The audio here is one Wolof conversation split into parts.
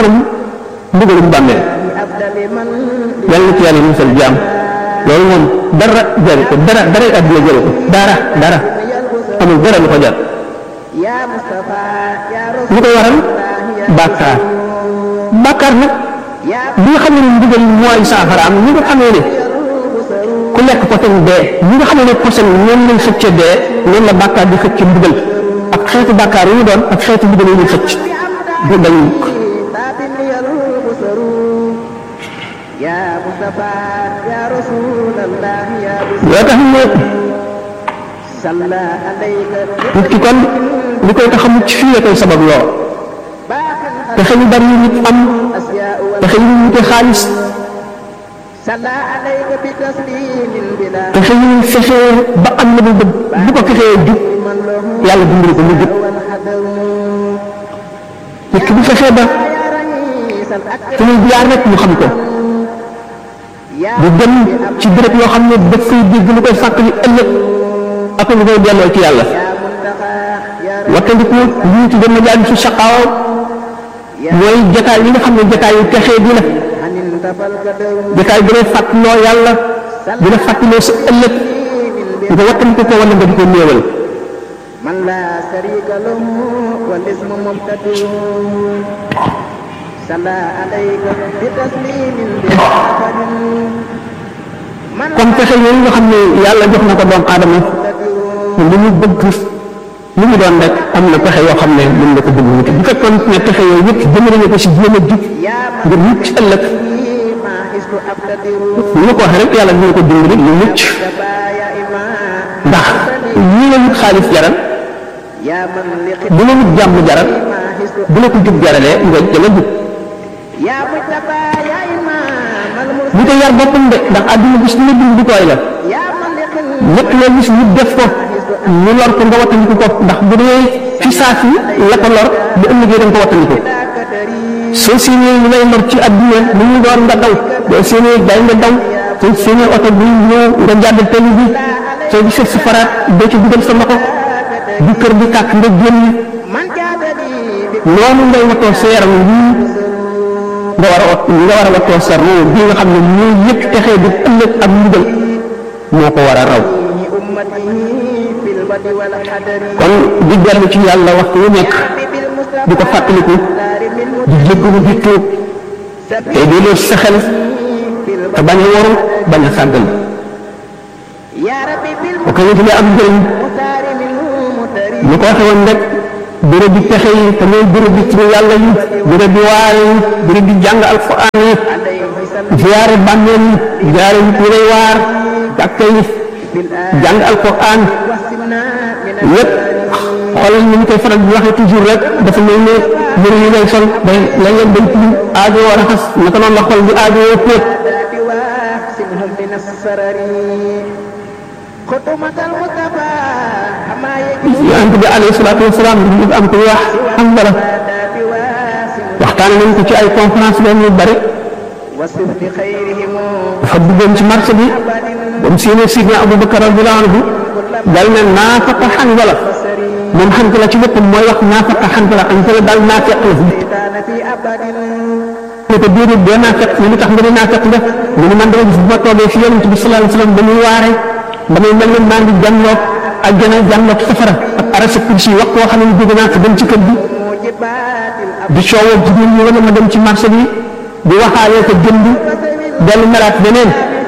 kanam mbugalum bàmmeel yàlla na ci yàlla musal jaam loolu moom dara jëri ko dara dara àdduna jëri ko dara dara amul dara lu ko jar lu ko waral bàkkaar bàkkaar nag bi nga xam ne mbugal mooy saafara am ñi nga xamee ne ku lekk posen dee ñi nga xam ne posen ñoom lañ xëcce dee noonu la bàkkaar di xëcc mbugal ak xeetu bàkkaar yu ñu doon ak xeetu mbugal yu ñu xëcc du dañ yoo tax ne nit ki kon li koy tax a mucc fii la koy sabab loo pexe yu bari yu nit am pexe yu wute xaalis pexe yu fexe ba am na bu bëgg bu ko fexee jub yàlla dimbali ko mu jub nit ki bu fexee ba fi muy jaar rek mu xam ko di dem ci béréb yoo xam ne daf fay dégg lu koy fàttali ëllëg ak lu koy delloo ci yàlla wattandiku lii ci dem majalis su saqaaw mooy jataay yi nga xam ne jataay yu texee di la jataay bi lay fàttaloo yàlla di la fàttaloo sa ëllëg nga wattandiku ko wala nga di ko néewal kon pexe yooyu nga xam ne yàlla jox na ko doomu aadama li mu bëgg li mu doon rek am na pexe yoo xam ne mën na ko bëgg wuti bu fekkoon ne pexe yooyu yëpp jëmale na ko si jéem a jub ngir mucc ëllëg ni ma ko waxee rek yàlla dina ko dimbali lu mucc ndax ñi la wut xaalis jaral bu la wut jàmm jaral bu la ko jub jaralee nga danga jub bu ko yar boppam de ndax àdduna gis lu dund di tooy la lépp loo gis nit def ko ñu lor ko nga wattandiku ko ndax bu dee fi saa si la ko lor bu ëllëgee da nga ko wattandiku soo séenee ñu lay lor ci àdduna lu ñu door nga daw boo séenee day nga daw soo séenee oto bi ñëw nga jàdd tali bi soo gisee sa faraat doo ci dugal sa loxo bu kër bi tàkk nga génn noonu ngay watoo sa yaram wii nga war a wat nga war a watoo sa roo bi nga xam ne ñooy yëpp texee di ëllëg ak mbugal moo ko war a raw kon di dellu ci yàlla waxtu wu nekk di ko fàttaliku di jéggalu di tuub te di loo sa xel te bañ a waru bañ a sàggal bu ko wutalee am njëriñ ñu ko waxe woon rek béréb bi pexe yi te mooy béréb bi turu yàlla yi béréb bi waare yi béréb bi jàng alquran yi ziyaare bàmmeel yi ziyaare nit ñi lay waar jàkka yi jàng alquran lépp xoolal ni ñu koy faral di waxee toujours rek dafa mel ne yëre yi ngay sol day lañ leen dañ tilim aajo war a xas naka noonu la xol di aajo yoo póot yonent bi alayhi salaatu wasalaam ñu am ko wax am dara waxtaan nañ ko ci ay conférence leen yu bari dafa duggoon ci marché bi ba mu séenee sidna Abubakar radiyallahu anhu dal ne naafaqa Hanzala moom Hanzala ci boppam mooy wax naafaqa Hanzala Hanzala daal naafeq la ne ko déedéet doo naafeq ne lu tax nga ne naafeq nga mu ne man dama gis bu ma toogee fi yonent bi sallallahu alayhi wasallam ba muy waare damay mel ne maa ngi jànloog àjjana jànloog safara ak arasa kursi wax koo xam ne jóge naa ko dem ci kër gi di coowoo jigéen ñi wala ma dem ci marché bi di waxaalee ko jënd dellu melaat beneen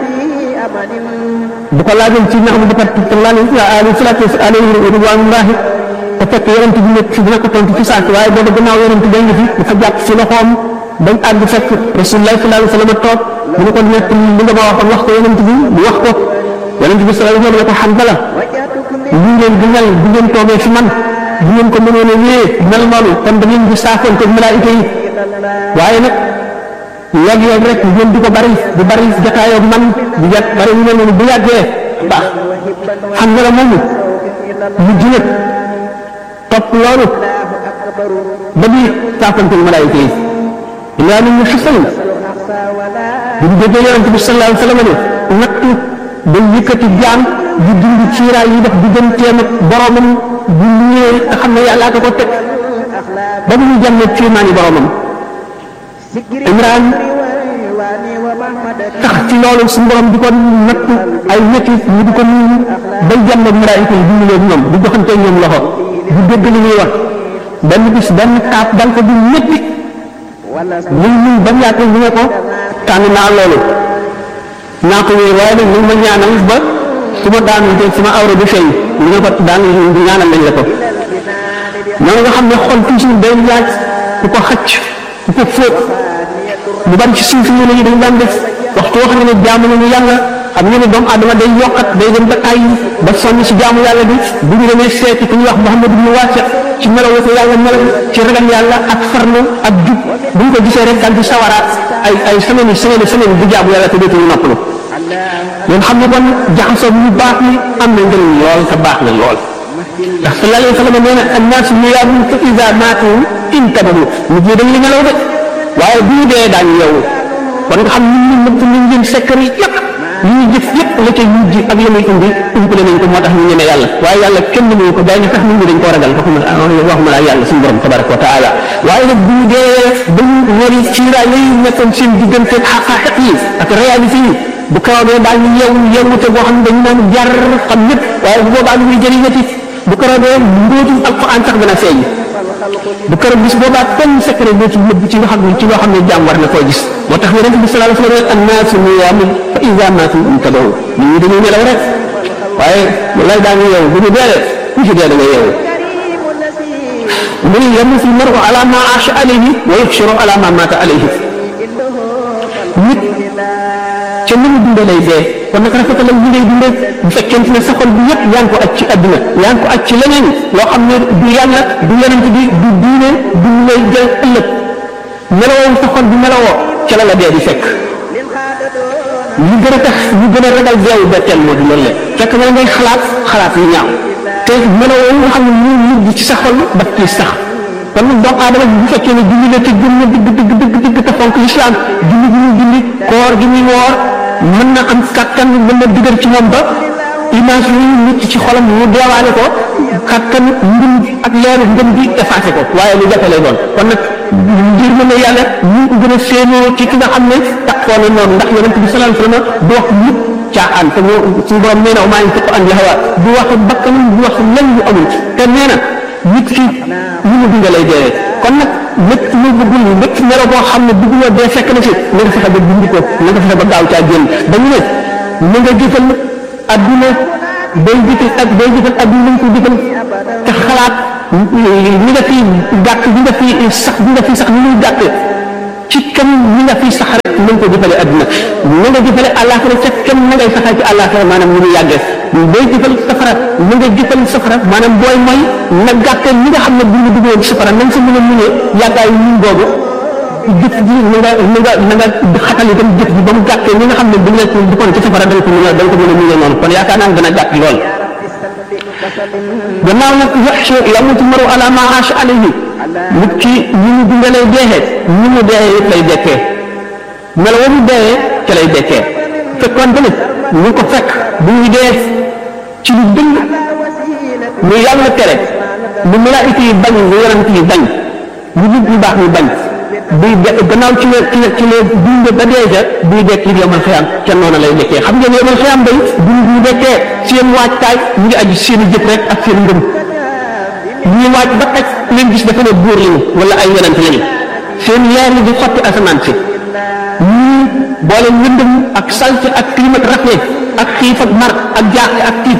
bu ko laajoon ci nax bu bakar alayhi salaatu alayhi ridwanullahi te fekk yonent bi nekk fi dina ko tontu ci saak waaye booba gannaaw yonent bi ngi fi dafa jàpp si loxoom bañ àgg fekk rasulullah sallallahu alayhi wa sallam toog mu ne ko nekk li nga ma waxoon wax ko yonent bi mu wax ko yonent bi sallallahu alayhi wa sallam ne ko Hanzala li ngeen di mel bu ngeen toogee fi man bu ngeen ko mënoon a wéyee mel noonu kon da ngeen di saafoon ko malaayika yi waaye nag léeg-léeg rek ngeen di ko bari di bari jataayoo man di jat bari ñu mel noonu bu yàggee baax Hanzala moomu mujj nag topp loolu ba di saafoon ko malaayika yi ilaa nit ñu xasan bu ñu déggee yonent bi sallallahu alayhi wa sallam ne nattu day yëkkati jaam di dindi ciiraay yi def digganteem ak boromam bu ñëwee nga xam ne yàllaa ko ko teg ba mu jàmm ne ciimaani boromam Imraan tax ci loolu suñu borom di ko natt ay métti ñu di ko nuyu bay jàmm ak malaayika yi di ñoom di joxante ñoom loxo di dégg li ñuy wax benn bis benn kaap dal ko di métti ñun ñun ba mu yàgg ñu ne ko tànn naa loolu naa ko wéy waaye nag ñu ma ñaanal ba su ma daanu te sama awra bi feeñ ñu ne ko daan ñaanal nañ la ko noonu nga xam ne xol toujours day laaj ku ko xacc ku ko fóot ñu bari ci suuf ñu ne ñu dañ daan def waxtu wax nga ne jaamu nañu yàlla xam nga ne doomu adama day yokkat day dem ba ay ba sonn ci jaamu yàlla bi bu ñu demee seeti ku ñuy wax Muhammad ibn Wasi ci melaw ko yàlla melaw ci ragal yàlla ak farlu ak jub bu ñu ko gisee rek daal di sawaraat ay ay semaine yi semaine semaine bu jaamu yàlla te dootuñu noppalu ñun xam ne kon jaxasoo bu baax ni am na njëriñ lool te baax na lool ndax sallallahu alayhi wa sallam nee na annaas niyaamun fa iza maatu intabahu nit ñi dañ li nelaw de waaye bu ñu dee daañu yeewu kon nga xam ñun ñun ñun ñun ñun sekkar yi yëpp ñu ñuy jëf yëpp la ca mujj ak la muy indi umpale nañ ko moo tax ñu ñeme yàlla waaye yàlla kenn mënuñu ko dañu sax nit ñi dañ koo ragal waxuma waxuma laa yàlla suñu borom tabaraka wa taala waaye nag bu ñu dee ba ñu wari ciiraay lay nekkoon seen diggante xaqaaxiq yi ak réalité yi bu karoodee daal ñu yeewu yeewute boo xam ne dañu naan jar xam ñëpp waaye bu boobaa lu muy jëriñati bu karoodee mbóotum alquran sax dana feeñ bu keroog bis boobaa benn secret boo ci nëbb ci nga xam ne ci loo xam ne jaam war na koo gis moo tax yonente bi sallallahu alayhi wa sallam annaasu niyaamun fa iza maatu intabahu nit ñi dañuy nelaw rek waaye lay daañu yeewu bu ñu dee ku ci dee da nga yeewu mu ne yamutu l-mar'u ala ma aasha alayhi wa yuhsharu ala ma maata alayhi nit ca ni mu dundee lay dee kon nag rafetalal li ngay dundee bu fekkente ne sa xol bi yëpp yaa ngi ko aj ci àdduna yaa ngi ko aj ci leneen loo xam ne du yàlla du yonent bi du diine du lay jël ëllëg melowoo sa xol bi melowoo ca la la dee di fekk li gën a tax ñu gën a ragal deewu betteel moo di loolu la fekk na ngay xalaat xalaat yu ñaaw te melowoo nga xam ne ñu mujj ci sa xol daf ciy sax kon nag doomu aadama bu fekkee ne julli la te gëm na dëgg dëgg dëgg dëgg te fonk lislaam julli gi muy julli koor gi muy woor mën na am kàttan mën na digal ci moom ba image yooyu nit ci xolam mu deewaale ko kàttan ngëm ak leeru ngëm bi effacé ko waaye lu jafe lay doon kon nag ngir mën a yàlla ñu ko gën a séenoo ci ki nga xam ne taxoo na noonu ndax yonente bi sallallahu alayhi wasallam du wax mukk caaxaan te mu suñu borom nee na maa ngi tëq an hawa du wax bakkanam du wax lenn lu amul te nee na nit ki ñu mu dund lay dee kon nag lépp lu bëggul lépp melo boo xam ne bëgguloo dee fekk na si na nga fexe ba dund ko na nga fexe ba gaaw caa génn dañu ne na nga jëfal adduna day jëfal ak day jëfal adduna nañ ko jëfal te xalaat ñi nga fi gàtt ñi nga fi sax ñi nga fi sax ni muy gàtt ci kam ñi nga fi sax rek nañ ko jëfale adduna na nga jëfale àllaaxira ca kam na ngay saxal ci àllaaxira maanaam ñu muy yàggee day jëfal safara na nga jëfal safara maanaam booy mooy na gàttee ñi nga xam ne bu ñu duggoon ci safara nañ sa mën a muñee yàggaayu ñun boobu jëf ji na nga na nga na nga xatal itam jëf ji ba mu gàttee ñi nga xam ne bu ñu la duggoon ci safara dañ ko mën a dañ ko mën a muñee noonu kon yaakaar naa dana gàtt lool gannaaw nag yaxshu yamutu maru ala ma aasha alayhi nit ki ñi mu dundalee deexee ñi mu deexee it lay dekkee melo wa mu deexee ca lay dekkee fekkoon tamit ñu ko fekk bu ñuy dee ci lu dëng lu yàlla tere lu malaayika yi bañ lu yonent yi bañ lu nit ñu baax ñu bañ buy de gannaaw ci la ci la ci la dund ba dee ca buy dekk li yomal xiyam ca noonu lay dekkee xam ngeen yomal xiyam day dund ñu dekkee seen waajtaay ñu ngi aju seen i jëf rek ak seen ngëm ñuy waaj ba taj leen gis dafa ne buur lañu wala ay yonent lañu seen leer yi di xotti asamaan si ñii boole lëndëm ak salte ak climat rafet ak xiif ak mar ak jaaxle ak tiit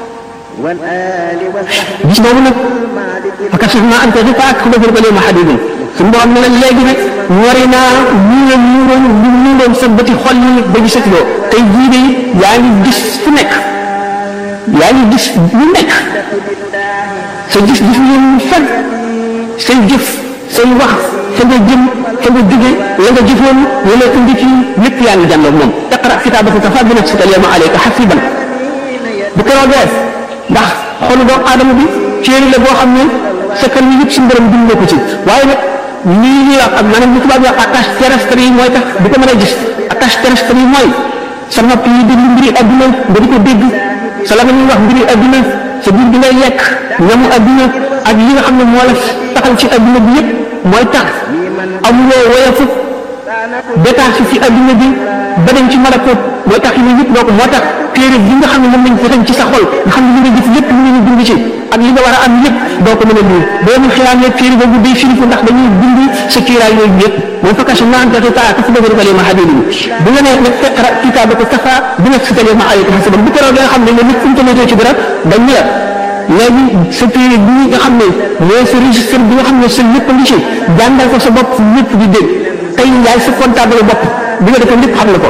gis boobu nag fakashaf naa anta xifaak xubafir ba ma xadidin suñu borom ne la léegi nag ñori naa ñuuroon ñuuroon ñu ñuuroon sa bëti xol yi ba gisatuloo tey jii de yaa ngi gis fu nekk yaa ngi gis lu nekk sa gis gis ngeen fan say jëf say wax fa nga jëm fa nga jóge la nga jëfoon la la indi ci lépp yaa ngi jàndoog moom iqra kitaabaka kafaa bi nafsika al-yawma alayka hasiiban bu keroogee ndax xolu doomu aadama bi céeri la boo xam ne sa kan yi yëpp suñu borom bind ko ci waaye nag lii ñuy wax ak maanaam li tubaab yi wax attache terrestre yi mooy tax du ko mën a gis attache terrestre yi mooy sa nopp yi déglu mbiri adduna nga di ko dégg sa la nga ñuy wax mbiri adduna sa biir bi ngay lekk ñamu adduna ak li nga xam ne moo la taxal ci adduna bi yëpp mooy tax amuloo woyafu détaché ci adduna bi ba dem ci malakut mooy tax yi yëpp doo ko moo tax téere bi nga xam ne moom lañ ko ci sa xol nga xam ne li nga gis lépp lu ñu bind ci ak li nga war a am yëpp doo ko mën a lire boo mu xiyaamee téere boobu day firiku ndax dañuy bind sa kiiraay yooyu yëpp mooy fa kashafnaa anka ghitaa'aka fa basaraka al-yawma hadiid bu nga nee nag iqra kitaabaka kafaa bi nafsika al-yawma alayka hasiiban bu keroog nga xam ne nit fu mu tomatee ci dara dañ la léegi sa téere bi nga xam ne mooy sa registre bi nga xam ne sa lépp ngi ci jàngal ko sa bopp lépp di dégg tey yaay sa comptable bopp bi nga defee lépp xam na ko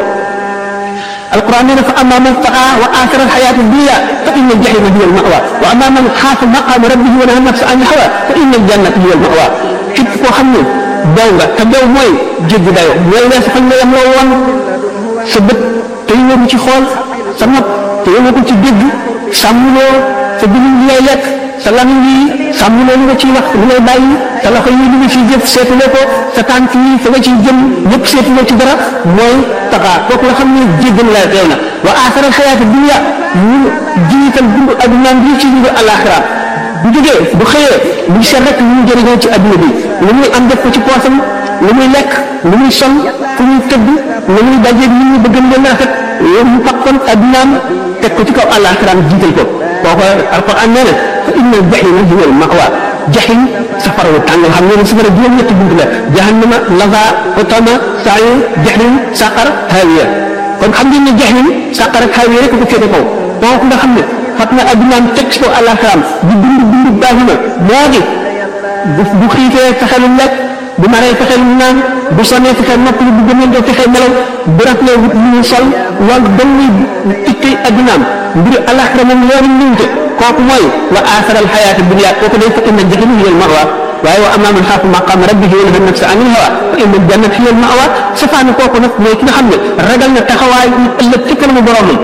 alquran nee na fa amma man taqa wa athara alxayata dunya fa inna aljahima hiya almawa wa amma man xaafa maqama rabbihi wa naha nafsa an alhawa fa inna aljannata hiya almawa képp koo xam ne daw nga te daw mooy jéggi dayo mooy weesu fañ la yem loo woon sa bët te yóbbu ci xool sa nopp te yóbbu ko ci dégg sàmmuloo sa dugub li ngay lekk sa lamiñ yi sàmmuloo li nga ciy wax li ngay bàyyi sa loxo yi li nga ciy jëf seetuloo ko sa tànk yi fa nga ciy jëm ñëpp seetuloo ci dara mooy taxaa kooku nga xam ne jéggal la reew na wa aaxara xayaata dunya ñu jiital dund addunaam bi ci dund alaxira bu jógee bu xëyee bu seet rek lu ñu jëriñoo ci adduna bi lu muy am def ko ci poosam lu muy lekk lu muy sol fu muy tëdd lu muy dajeeg nit ñi bëgg leen rafet yow mu fakkoon addunaam teg ko ci kaw alaxiraam jiital ko kooku alquran nee na fa inna aljahima hiya almawa jaxim safara wu tàng xam ne safara juróom-ñetti bunt la jahannama laza utama saayir jaxim saqar hawiya kon xam ngeen ne jaxim saqar ak hawiya rek ko féete kaw kooku nga xam ne fat na addunaam teg ci kaw alaxiraam di dund dund baaxima moo di bu bu xiifee fexe lu lekk bu maree fexe lu naan bu sonnee fexe nopp lu bu gëmee doo fexe nelaw bu raflee wut lu mu sol loolu dañ lay tikkay addunaam mbiri alaxira moom loolu ñëwte kooku mooy wa aasara alxayaata dunya kooku day fa inna jahima hiya almawa waaye wa amma man xaafa maqaama rabbihi wa naha nafsa anil hawa fa inna aljannata hiya almawa safaani kooku nag mooy ki nga xam ne ragal na taxawaay ëllëg ci kanamu boromam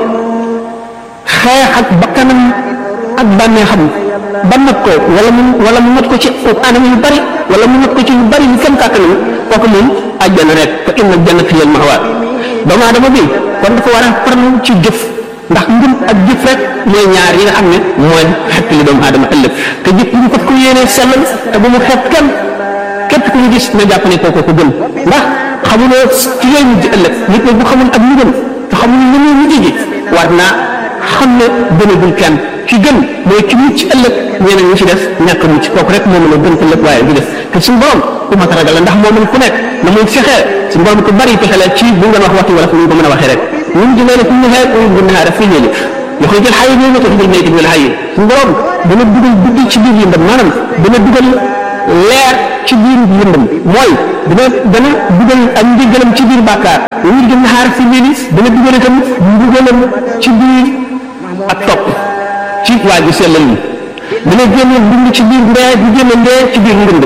xeex ak bakkanam ak bànneexam ba not ko wala mu wala mu not ko ci anam yu bari wala mu not ko ci yu bari yu kenn kàttanam kooku moom àjjana rek fa inna aljannata hiya almawa doomu aadama bi kon dafa war a farlu ci jëf ndax ngëm ak jëf rek mooy ñaar yi nga xam ne mooy xepp li doomu aadama ëllëg te jëf ñu ko ko yéenee sellal te bu mu xeeb kenn képp ku ñu gis na jàpp ne kooku ko gën ndax xamuloo ci yooyu mujj ëllëg nit ñi bu xamul ak ñu gën te xamul lu muy mujj ji war naa xam ne gënagul kenn ki gën mooy ki mucc ëllëg ñeneen ñi ci def ñàkk mucc kooku rek moo mën a gën ëllëg waaye du def te suñu borom ku mat a ragal la ndax moo mën ku nekk na muy fexee suñu borom ko bari pexe la ci bu ngeen wax waxtu wala fu ñu ko mën a waxee rek ñun di leen fi ñu xeer ñu gën a def fi ñëli yoxoy jël xayi ñoo ko jël meyti wala xayi suñu borom dana dugal guddi ci biir yëndam maanaam dana dugal leer ci biir yëndam mooy dana dana dugal ak njëgalam ci biir bàkkaar ñu gën a xaar fi ñëli dana dugal itam mbugalam ci biir ak topp ci waa ji sellal ñi dana génne dund ci biir ndee di génne ndee ci biir ndënd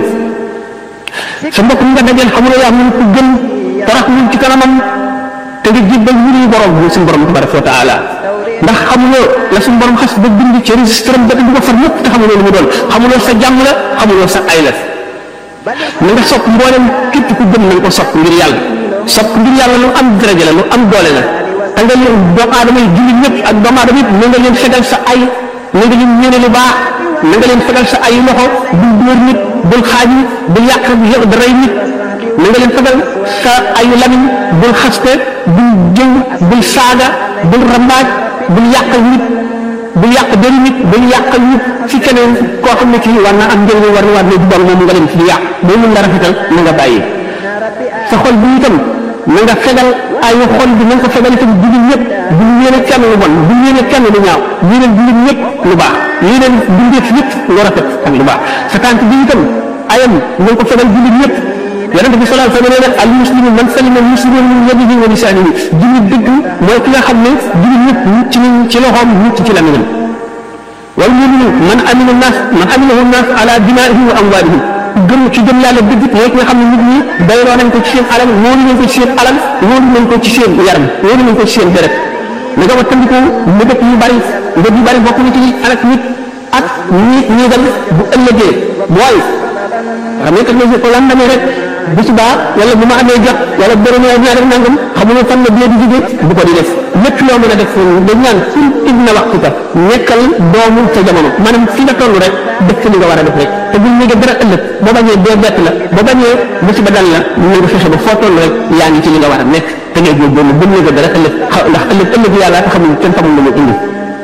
sa mbokk mi nga dajeel xamuloo yaa mun ko gën torox mun ci kanamam te nga jébbal wuri borom bi suñu borom tabaraka wa taala ndax xamuloo la suñu borom xas ba bind ci registre am ba du ko far lépp te xamuloo lu mu doon xamuloo sa jàmm la xamuloo sa ay la na nga sopp mboolem képp ku gëm na nga ko sopp ngir yàlla sopp ngir yàlla lu am daraja la lu am doole la te nga leen doomu aadama yi jullit ñëpp ak doomu aadama yëpp na nga leen fegal sa ay na nga leen ñëne lu baax na nga leen fegal sa ay loxo bul dóor nit bul xaaj nit bul yàq da rey nit na nga leen fegal sa ayu lamiñ bul xaste bul jëw bul saaga bul rambaaj bul yàqal nit bul yàq benn nit bul yàqal nit ci keneen koo xam ne kii war na am njëriñ war na war na jubal moom nga leen ci di yàq boo mun nga rafetal na nga bàyyi sa xol bi itam na nga fegal ayu xol bi na nga ko fegal itam jullit ñëpp bul yéene kenn lu bon bul yéene kenn lu ñaaw yéene jullit ñëpp lu baax yéene bindeef ñëpp lu rafet ak lu baax sa tànk bi itam ayam na nga ko fegal jullit ñëpp yonente bi sallallahu alayhi wa sallam al muslimu man salima al muslimuuna min yadihi wa lisaanihi jullit dëgg mooy ki nga xam ne jullit ñëpp mucc nañ ci loxoom mucc ci lamiñam wal muminu man amina naas man aminahu naas ala dimaihim wa amwalihim gëm ci gëm yàlla dëgg mooy ki nga xam ne nit ñi dayloo nañ ko ci seen alal wóolu nañ ko ci seen alal wóolu nañ ko ci seen yaram wóolu nañ ko ci seen deret na nga wattandiku mbëgg yu bari mbëgg yu bari bokk na ci alak nit ak nit ñi dem bu ëllëgee mooy xam nga kat ne ko lan demee rek bu subaa wala bu ma amee jot wala bërëb ñaar def nangam xamuloo fan la bee di jóge bu ko di def lépp loo mën a def dañ naan ful ibna waxtuka nekkal doomu sa jamono maanaam fi nga toll rek def li nga war a def rek te buñ ñëgee dara ëllëg boo bañee dee bett la boo bañee musiba dal la ñu nga fexe ba foo toll rek yaa ngi ci li nga war a nekk te ngay góorgóorlu buñ ñëgee dara ëllëg ndax ëllëg ëllëg yàlla te xamul kenn xamul lu mu indi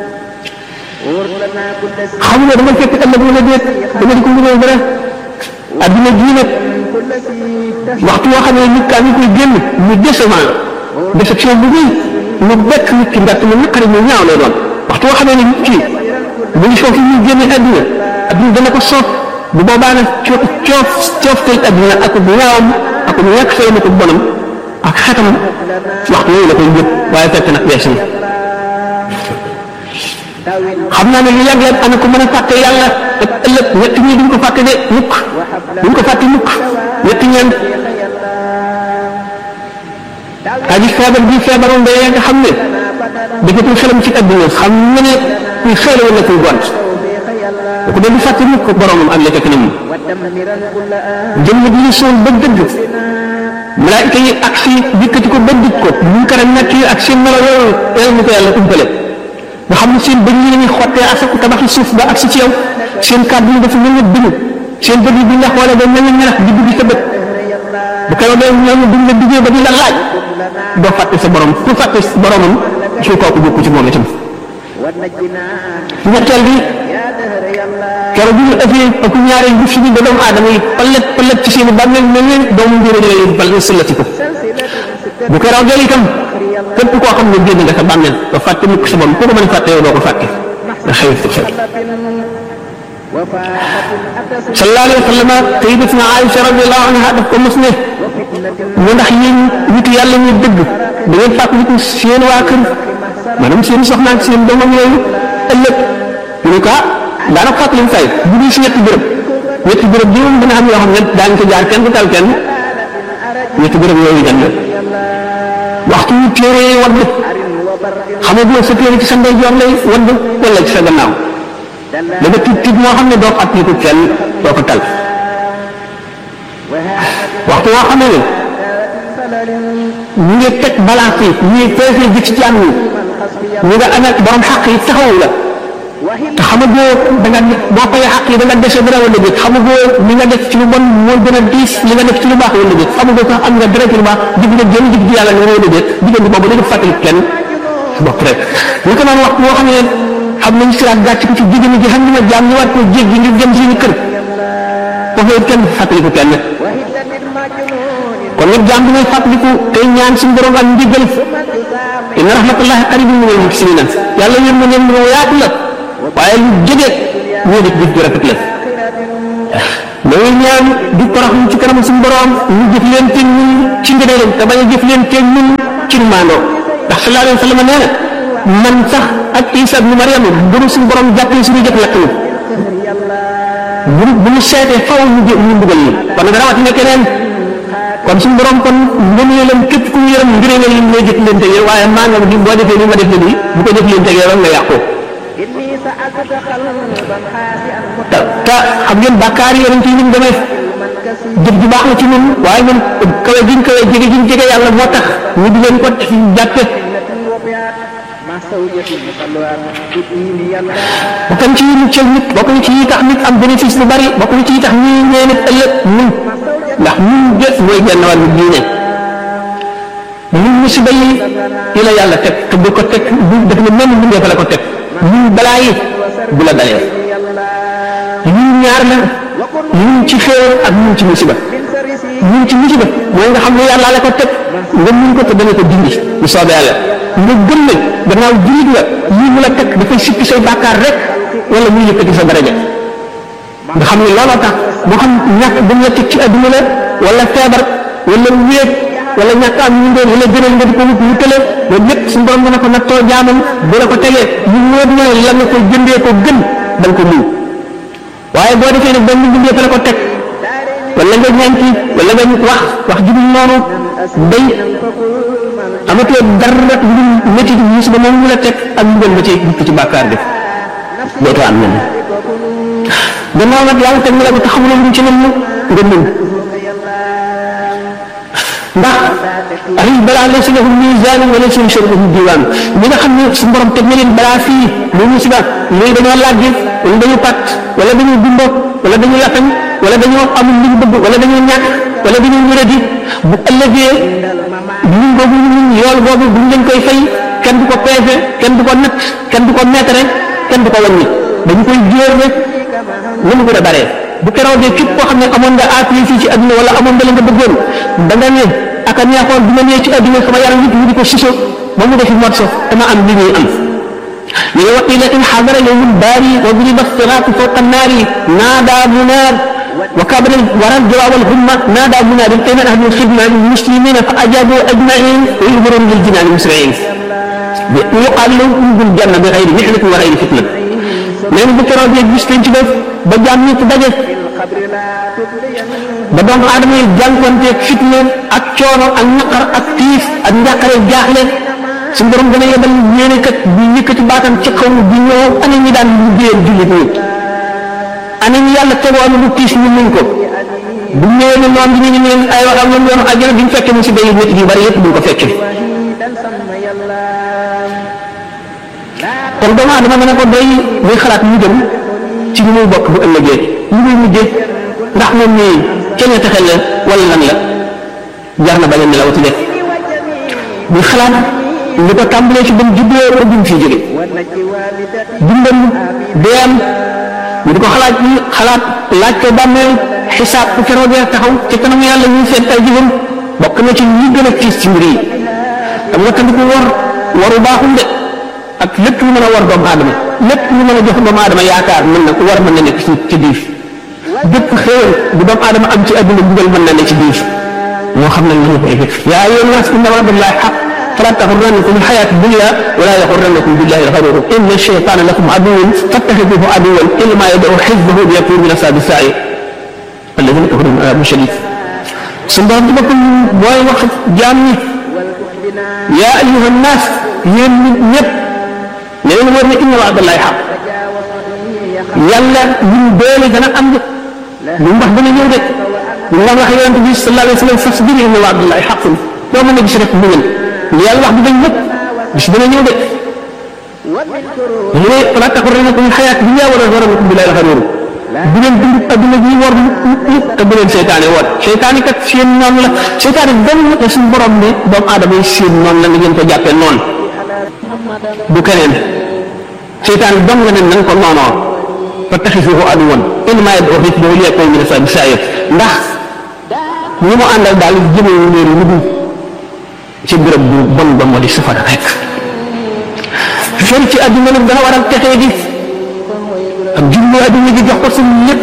xam nga dama fekk ëllëg wala déet dama di ko mënee dara adduna jii nag waxtu woo xam ne nit kaa ngi koy génn ñu décevant déception bu rëy mu bekk nit ki ndax mu naqari mu ñaaw lay doon waxtu woo xam ne nit ki bu ngi foofu ñu génne adduna adduna dana ko soof bu boobaa nag coof coof coofteel adduna ak bu ñaawam ak bu ñàkk fay na ko bonam ak xetam waxtu yooyu la koy yëg waaye fekk nag weesu na xam naa ne lu yàgg la ana ko mën a fàtte yàlla ak ëllëg ñett ñi duñ ko fàtte de mukk duñ ko fàtte mukk ñett ñeent aji feebar bi feebaroon ba nga xam ne defatul xelam ci adduna xam nga ne kuy xeele wala kuy gont bu ko dee du fàtte mukk boromam ak la ca kanam jëmm bi ñu sool ba dëgg malaayika yi ak si dikkati ko ba dig ko ñu kara nekk yi ak seen melo yooyu yàlla ñu ko yàlla umpale nga xam ne seen bëñ yi lañuy xottee asaku tabaxi suuf ba ak si ci yow seen kàddu yi dafa mel ne bind seen bët yi buñ la xoolee ba mel ne ñelax di dugg sa bët bu ko dee ñooñu buñ la duggee ba di la laaj doo fàtte sa borom ku fàtte boromam su kooku bokku ci moom itam ñetteel bi keroog bi ñu ëffee ak ñaareel bi fi ñu ba doomu aadama yi palet palet ci seen bàmmeel mel ne doomu njëriñ la leen bal sëllati ko bu keroog itam képp koo xam ne génn nga sa bàmmeel ba fàtte mukk sa borom ku ko mën a fàtte yow doo ko fàtte nga xëy xew sallallahu alayhi wa sallam sayyidatuna Aïcha radiyallahu anha daf ko mos ne mu ndax yéen nitu yàlla ñu dëgg da ngeen fàttaliku seen waa kër maanaam seen soxna ak seen doomam yooyu ëllëg ñu ne ko ah daanaka fàttali say bu dul si ñetti bërëb ñetti bërëb bi moom dina am yoo xam ne daañu ko jaar kenn du tal kenn ñetti bërëb yooyu dem la waxtu wu téere wadd xamaguloo sa téere ci sa ndeyjoor lay wadd wala ci sa gannaaw da nga tiit tiit moo xam ne doo fàttaliku kenn doo ko tal waxtu woo xam ne ñu ngi teg balance yi ñu ngi peese ji ci jàmm yi ñu nga amee borom xaq yi taxawu la te xamagoo da nga boo koy xaq yi da nga dese dara wala déet xamagoo li nga def ci lu bon mooy gën a diis li nga def ci lu baax wala déet xamagoo sax am nga dara ci lu baax jig nga jëm jig ji yàlla nga wala déet diggante boobu dañu fàttali kenn bopp rek ñu ko naan waxtu woo xam ne xam nañ siraat gàcc ko ci jigéen ji xam ne jaam ñu war koo jéggi ngir jëm suñu kër foofu it kenn fàttaliku kenn kon nag jaam bi ngay fàttaliku tey ñaan suñu borom ak ndigal inna rahmatullahi qaribun minal muhsinina yàlla yéen ma leen lu yaatu la waaye lu jege ñoo def jëf ju rafet la loolu ñaan di toroxlu ci kanam suñu borom ñu jëf leen te ñun ci ngëneelam te bañ a jëf leen te ñun ci maandoo ndax sallallahu alayhi wa sallam nee na man sax ak Isa ibnu Maryam bu nu suñu borom jàppee suñu jëf lakk ñu bu bu ñu seetee faw ñu jë ñu mbugal ñu kon nag rawatina keneen kon suñu borom kon ngëneelam képp ku ñu yërëm ngëneelam yi mooy jëf leen tege waaye maa nga boo defee ni ma def nii bu ko jëf leen tege rek nga yàqoo te te xam ngeen bàkkaar yi yonent yi ni mu demee jëf ju baax la ci ñun waaye ñun kawe giñ kawe jege giñ jege yàlla moo tax ñu di leen ko jàppe bokk na ci yi muccal nit bokk na ci yi tax nit am bénéfice lu bari bokk na ci yi tax ñi ñee nit ëllëg ñun ndax ñun jëf mooy genn wàllu diine ñun musiba yi yi la yàlla teg te bu ko teg bu def na mel ni fa la ko teg ñun balaa yi bu la dalee ñun ñaar la ñun ci xéewal ak ñun ci musiba ñun ci musiba mooy nga xam ne yàlla la ko teg nga mun ko te dana ko dindi bu soobee yàlla nga gëm ne gannaaw jullit nga lii mu la teg dafay sippi say bàkkaar rek wala muy yëkkati sa daraja nga xam ne looloo tax moo xam ñàkk bu ñu la teg ci adduna la wala feebar wala wéet wala ñàkk am ñu doon wala gënal nga di ko wut wutale loolu lépp suñu borom dana ko nattoo jaamam bu la ko tegee ñu wóor na la nga ko jëndee ko gën da nga ko muñ waaye boo defee ne benn bindee fa la ko teg wala nga ñànki wala nga wax wax ju dul noonu day amatoo dara lu métti di musiba moom mu la teg ak ñu gën ba ci dikk ci bàkkaar def dootoo am nen gannaaw nag yàlla teg na la ko te xamuloo lu ci nen nga muñ ndax ay balaa laysa lahu misaan wa laysa li shay'in diwaan ñi nga xam ne su borom teg na leen balaa fii lu musiba ñooy dañoo làggi wala dañu pat wala dañu gumbo wala dañu lafañ wala dañoo amul li ñu bëgg wala dañoo ñàkk wala dañoo wéradi bu ëllëgee ñun boobu ñun yool boobu buñ leen koy fay kenn du ko peese kenn du ko natt kenn du ko mètre kenn du ko wàññi dañu koy jóor rek lu mu gën a baree bu keroogee képp koo xam ne amoon nga appui fii ci adduna wala amoon nga la nga bëggoon da nga ne ak a neexoon bi ma nee ci adduna sama yaram nit ñi di ko siso ba mu defi mot sof dama am li ñuy am ñu ne wa ila in xadara yowmul baari wa duriba siraatu fawqa naari naada munaar wa kabara waral jawaab al humma naada munaar ayna ahlu xidma lil muslimina fa ajabu ajmain wa yuhbaroon lil jinaani musriin yuqaal lahum udxulul janna bi xayri mihnatin wa xayri fitna nee na bu keroogee gis penc def ba jaam ñëpp daje ba doomu aadama yi jànkuwanteeg fitna ak coono ak naqar ak tiif ak njàqare jaaxle suñu borom dana yebal yéene kat bi yëkkati baatam ci kaw bi ñëw ana ñi daan liggéeyal jullit ñi ana ñi yàlla tegoon lu tiis ñu muñ ko bu ñëwee ne noonu ñu ne ay waxam ñoom yoonu àjjana duñ fekke mu si day nit yu bari yëpp duñ ko fekke kon doomu aadama dana ko doy muy xalaat mu jëm ci li muy bokk bu ëllëgee li muy mujjee ndax moom nii kenn texel la wala lan la jar na bañ a nelaw ci def muy xalaat li ko tàmbalee ci bam juddoo ba bim fii jóge dundam deem ñu di ko xalaat yi xalaat laaj ko bàmmeel xisaab bu keroogee taxaw ci kanam yàlla ñuy seet ay jëfam bokk na ci li gën a tiis ci mbir yi xam nga tamit war waru baaxul de ak lépp lu mën a war doomu aadama lépp lu mën a jox doomu aadama yaakaar mën na war mën na nekk ci ci biir bépp xéewal bu doomu aadama am ci adduna bugal mën na ne ci biir moo xam nañ lañu koy def yaa ayyuhan naas inna wa'dallahi haqq fala taxurrannakum alxayaatu dunya wala yaxurrannakum billahi alxaruur inna shaytaana lakum aduwwun fattaxiduhu aduwwan innamaa yad'u xizbahu liyakunu min ashaabi sa'iir alladina kafaru min adaabin shadiid su borom ci boppam booy wax jaam ñi yaa ayyuhan naas yéen nit ñëpp ne leen war ne inna wa'dallahi haqq yàlla ñun doole dana am de lu mu wax dana ñëw de lu mu wax yonent bi sallallahu alayhi wa sallam fasbir inna wa'dallahi haqqun doo mën a gis rek muñal li yàlla wax du dañ lépp bis dana ñëw de mu ne fala taxurrannakum alxayaatu dunya wala yaxurrannakum billahi alxaruur bu leen dund adduna bi war mukk te bu leen seytaane woon seytaane kat seen noonu la seytaane benn la suñu borom ne doomu aadama yi seen noonu la nga ngeen ko jàppee noonu du keneen seytaane dong nga ne na nga ko noonoo fattaxisuuhu aduwwan innamaa yad'uu xizbahu liyakunu min ashaabi sa'iir ndax ñi mu àndal daal jëmee leen lu dul ci béréb bu bon ba moo di safara rek fer ci adduna nag dana waral texee di ak jublu adduna gi jox ko sa lépp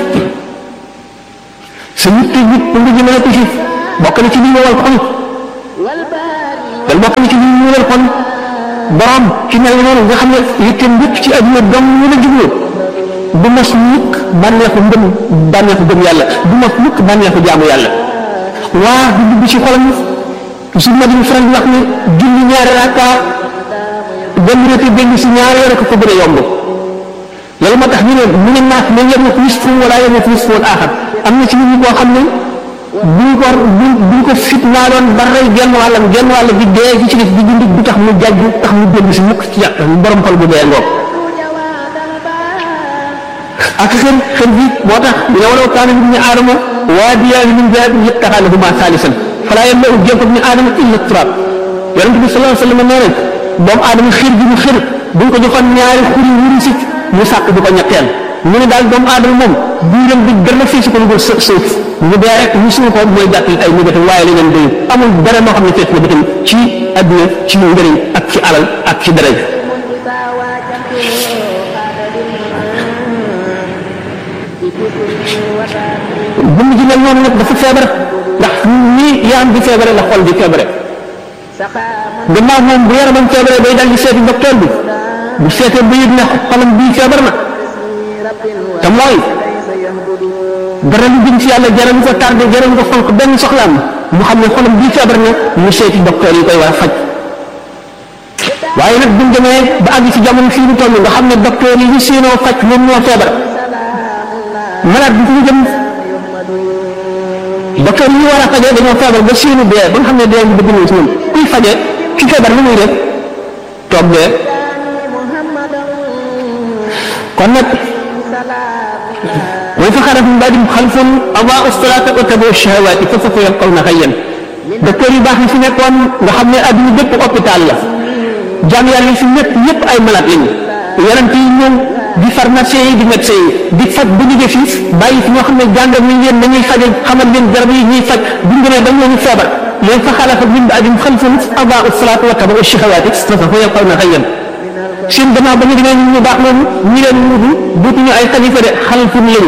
sa yitte ji pour nga jëmale ko ci bokk na ci li ñëwal xol dal bokk na ci li ñëwal xol borom ci mel noonu nga xam ne yitteem lépp ci adduna dong ñu la jublu du mos mukk bànneexu ngëm bànneexu gëm yàlla du mos mukk bànneexu jaamu yàlla waa du dugg ci xolam su ma di faral di wax ne julli ñaari rakka benn rëte benn si ñaari rek ko gën a yomb loolu moo tax ñu ne mu ne naaf ne yem na nisfu wala yem na nisfu wal aaxar am na ci nit ñi koo xam ne buñ ko buñ ko fit naa doon ba rey genn wàllam genn wàll bi dee ci ci def di dund du tax mu jàjj tax mu dellu si mukk ci yàq borom xol bu dee ngoog ak xel xel bi moo tax ñu ne walaw kaana ibnu aadama waadiyaani min zahabin yattaxaa lahumaa saalisan falaa yamla'u jawfa ibni aadama illa turaab yonent bi sallallahu alayhi wa sallam nee na doomu aadama xir gi mu xir buñ ko joxoon ñaari xuri wuri si mu sàkk du ko ñetteel mu ne daal doomu aadama moom biiram bi dara fii si ko lu dul suuf ñu dee rek ñu suñu ko mooy gàttal ay négatif waaye li ngeen doyul amul dara moo xam ne fekk na bëtam ci adduna ci njëriñ ak ci alal ak ci daraja jëmm ji mel noonu nag dafa feebar ndax nii yaram bi feebare la xol bi feebare gannaaw moom bu yaramam feebare day dal di seeti docteur bi bu seetee ba yëg ne xolam bii feebar na te mooy dara lu jëm ci yàlla jaral ko tardé jaral ko fonk benn soxlaam mu xam ne xolam bii feebar na mu seeti docteur yi koy war a faj waaye nag buñ demee ba àgg ci jamono fii ñu toll nga xam ne docteur yi ñu séenoo faj moom moo feebar malade bi fu mu jëm docteur yi war a fajee dañoo feebar ba seeni dee ba nga xam ne dee ngi bëgg ñëw ci ñoom kuy faje ki feebar lu muy def toog dee kon nag mooy fa xaraf min baadim xalfun adaau salaata wa tabaau shahawaati fa sawfa yalqawna xayyan docteur yu baax yi fi nekkoon nga xam ne adduna bépp hôpital la jaam yàlla yi fi ñëpp ñëpp ay malade lañu yonent yi ñëw di pharmacien yi di médecin yi di faj bu ñu fi bàyyi fi ñoo xam ne jàngal nañ leen dañuy fajal xamal leen garab yi ñuy faj buñ demee ba ñooñu feebar léegi fa xalafa min baadim xalfun adaau salaata wa tabaau shahawaati fa sawfa yalqawna xayyan seen gannaaw ba ñu demee ñu baax loolu ñi leen wutu duutuñu ay xalifa de xalfun lañu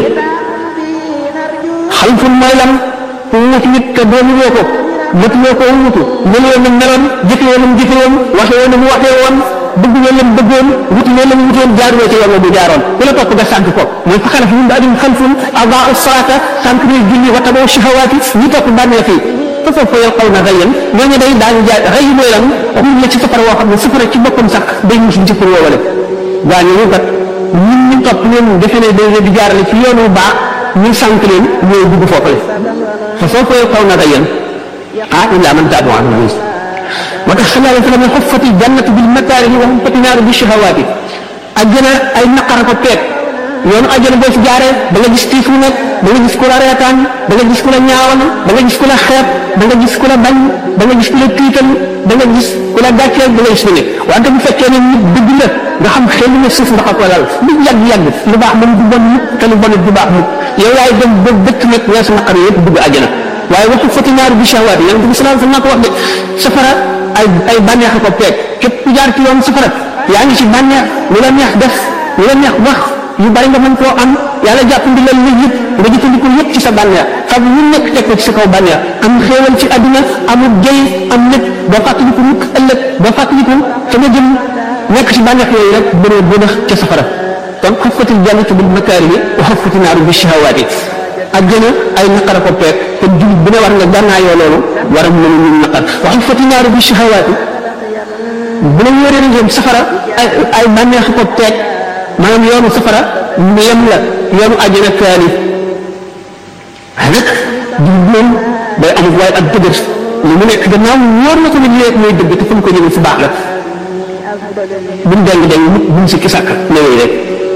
xalfun mooy lan ku wutu nit te doomu woo ko mëtuloo ko wutu meloo na meloon jëfee na mu jëfee woon waxee na mu waxee woon bëgg na lam bëggoon wuti na lam wutoon jaaroo ci yoon bu jaaroon ku la topp nga sànq ko mooy fa xalaf min ba'dihim xalfun adaa'u salaata sànq ñuy julli wa tabaau shahawaati ñu topp bànneex yi fa sawfa yalqawna ghayyan ñooñu day daañu jaay xëy mooy lan waxuñ la ci safara woo xam ne safara ci boppam sax day musul ci pour woowale gaa ñooñu kat ñun ñu topp leen defe ne day di jaarale ci yoonu baax ñu sànq leen ñooy dugg foofale fa sawfa yalqawna ghayyan ah illaa man taaba wa amila moo tax sallallahu alayhi wa sallam xuffati jannatu bil makaarihi wa xuffati naaru bi shahawaati àjjana ay naqara ko peeg yoonu àjjana boo ci jaaree da nga gis tiif mu nekk da nga gis ku la reetaan da nga gis ku la ñaawal da nga gis ku la xeeb da nga gis ku la bañ da nga gis ku la tiital da nga gis ku la gàcceel da nga gis lu ne wante bu fekkee ne nit dëgg la nga xam xel ne suuf ndax ak walal lu yàgg yàgg lu baax moom du bon mukk te lu bon du baax mukk yow yaay dem ba dëkk nag weesu naqar yëpp dugg àjjana waaye waxu fati naaru bi shahawaat yonent bi sallallahu alayhi wasallam ko wax de safara ay ay bànneex ko peeg képp ku jaar ci yoon safara yaa ngi ci bànneex lu la neex def lu la neex wax yu bari nga mën koo am yàlla jàpp ndi la lu yëpp nga jëfandikoo yëpp ci sa bànneex xam lu nekk teg ko ci sa kaw bànneex am xéewal ci àdduna amul jëy am lépp doo fàttaliku mukk ëllëg doo fàttaliku fa nga jëm nekk ci bànneex yooyu rek bëree bënax ca safara kon xuffatil jannatu bil makaarihi wa xuffati naaru bi shahawaati àjjana ay naqara ko peeg kon jullit bu ne war nga gànnaayoo loolu war a mën a ñu naqar wa xuffati naaru bi shahawaati bu la wóoree ne jëm safara ay ay bànneex ko peeg maanaam yoonu safara mu yem la yoonu àjjana kaani waaye nag jullit moom day amul waaye ak dëgër li mu nekk gannaaw wóor na ko ne lii mooy dëgg te fu mu ko jëlee fu baax la buñ deng deng mukk buñ si kisàkk néew rek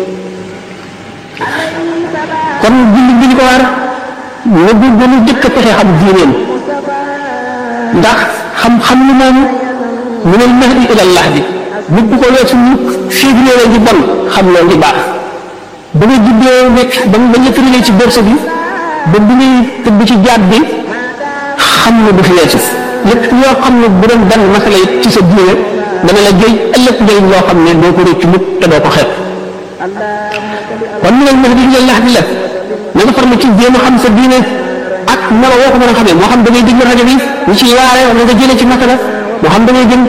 kon jullit bi ñu ko war nga góorgóorlu jëkk a pexe xam diineem ndax xam-xam lu moom min al mahdi ila al lahdi nit bu ko weesu mukk fii bi nee di bon xam loolu di baax ba nga juddoo nekk ba ba nga tëralee ci borse bi ba bi ngay tëdd ci jaat bi xam na du fi weesu lépp yoo xam ne bu doon benn masala yi ci sa diine dana la jëy ëllëg njëriñ loo xam ne doo ko réccu mukk te doo ko xeeb kon min al mahdi ila al lahdi la na nga farlu ci jéem a xam sa diine ak melo woo ko mën a xamee moo xam da ngay déglu rajo bi ñu ciy waare wala nga jëlee ci masala moo xam da ngay jëm